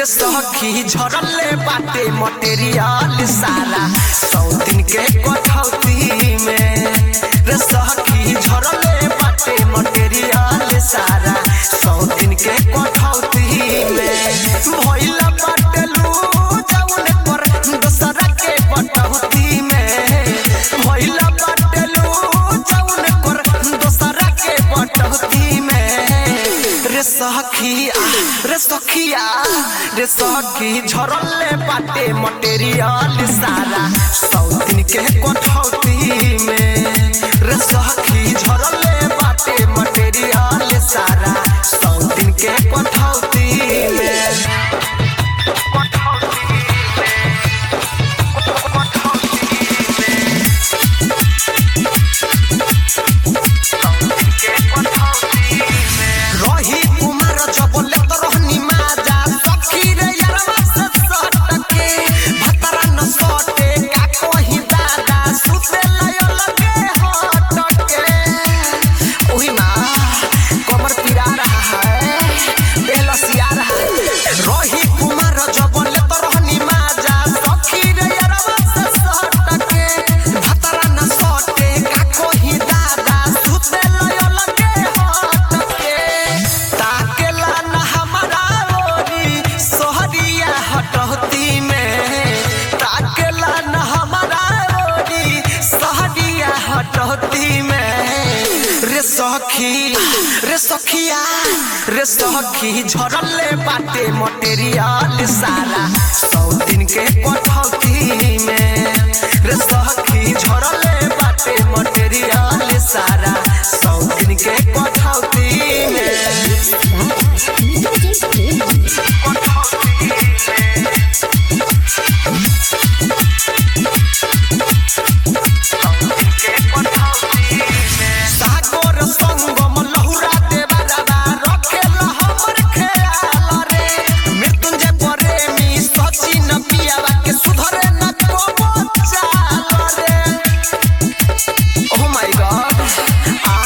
रे सखी झरले बाटे मटेरियल सारा सौ दिन के कठौती में रे सखी झरले बाटे मटेरियल सारा सौ दिन के कठौती में भइला बाटे लू जौन पर दोसरा के बटौती में भइला बाटे लू जौन पर दोसरा के बटौती में रे सखिया रे सखिया रे सखी झरले बाटे मटेरियल सारा सौ दिन के कठौती में रे सखी झरले बाटे मटेरियल सारा सौ दिन के कठौती में रही कुमार जबले तो रहनी माजा सखी रे यारवा से सटके भतरा न सटे का कोही दादा सुते लय लगे हटके ओही माँ कमर पिरा रहा है बेलसिया रहा है रही कुमार जबले तो रहनी माजा सखी रे यारवा से सटके भतरा न सटे का कोही दादा सुते लय लगे हटके ताकेला न हमारा ओरी सोहरिया हटौती में ताकेला न हमारा ओरी सोहरिया हटौती में रे सखी रे सखिया रे सखी झरले बाटे मटेरियल सारा सौ दिन के कठौती में रे सखी झरले बाटे मटेरियल सारा सौ दिन के कठौती में सागर संगम लहुरा देवारा रखेला हमर ख्याल रे मृत्युंजय प्रेमी सचिन पियावा के सुधरे न को चाल रे ओह माय गॉड आ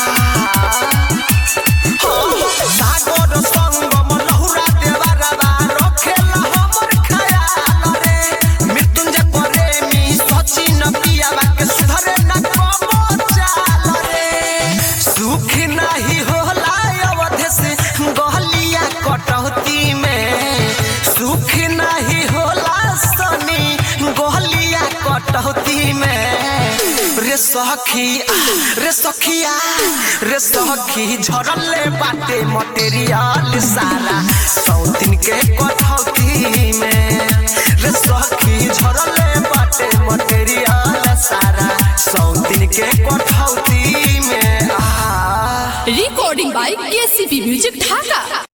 सागर संगम लहुरा देवारा रखेला हमर ख्याल रे मृत्युंजय प्रेमी सचिन पियावा के सुधरे न को चाल रे सुख नाही होला अवध से गहलिया कटौती में सुख नाही होला सनी गहलिया कटौती में रे सखी रे सखिया रे सखी झरले बाटे मटेरियल सारा सौ दिन के कठौती में रे सखी झरले बाटे मटेरियल सारा सौ दिन के कठौती में आ recording by KCP Music Dhaka.